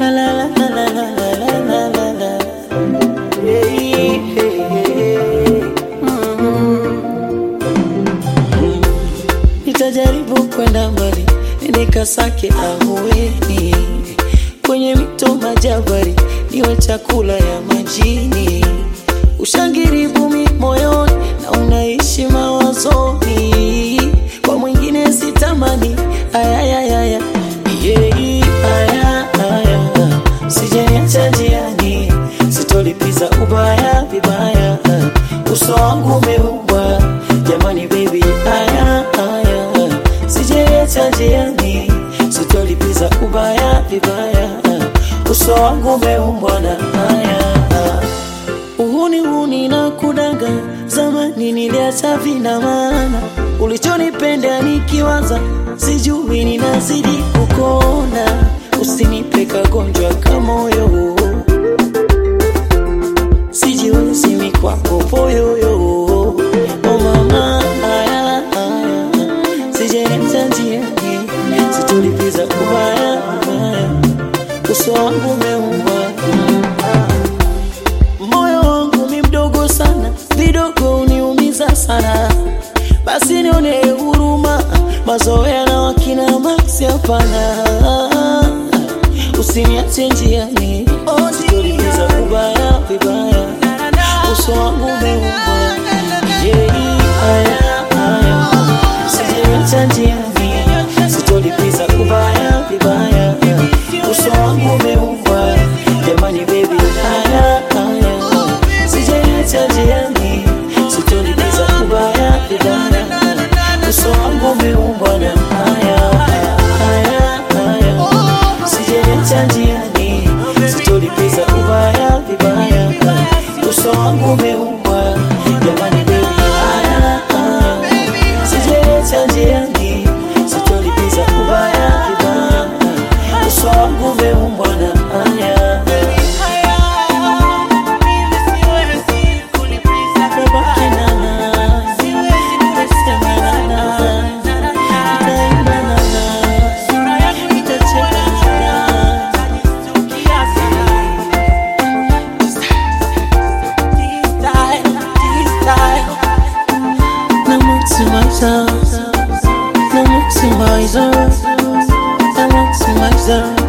La la la la la la la la la la. Hey, hey, hey. Mm. Nitajaribu kwenda mbali nikasake ahueni kwenye mito majabari, niwe chakula ya majini, ushangiribu mi moyoni na unaishi mawazoni, kwa mwingine sitamani. Ayayayaya yei aya aya, sijaniacha njiani, sitolipiza ubaya vibaya, uso wangu umeumbwa jamani, baby aya aya, sijaniacha njiani, sitolipiza ubaya vibaya, uso wangu umeumbwa na haya Uhuni huni na kudanga, zamani niliacha vina maana, ulichonipenda nikiwaza, sijui ninazidi kukona, usinipe kagonjwa kama moyo, sijiwezi mi kwako poyoyo, oh mama, haya haya, sijaenda njiani, situlipiza ubaya ubaya, uso wangu umeumbwa moyo wangu mi mdogo sana, vidogo uniumiza sana, basi nione huruma, mazoea na wakina Maxi hapana, usiniache njiani, sitolipiza ubaya vibaya, uso wangu umeumbwa yei haya haya, sijiniacha njiani, sitolipiza ubaya vibaya, uso wangu umeumbwa jamani, baby haya haya, sijaniacha njiani, sitolipiza ubaya vibaya, uso wangu umeumbwa na haya haya haya, sijaniacha njiani, sitolipiza ubaya vibaya, uso wangu umeumbwa jamani, baby haya haya, sijaniacha njiani, sitolipiza ubaya vibaya, uso wangu umeumbwa na haya Babake nana, nitasema nana, nitaimba nana, nitacheka nana. Na maximizer, na maximizer, na maximizer.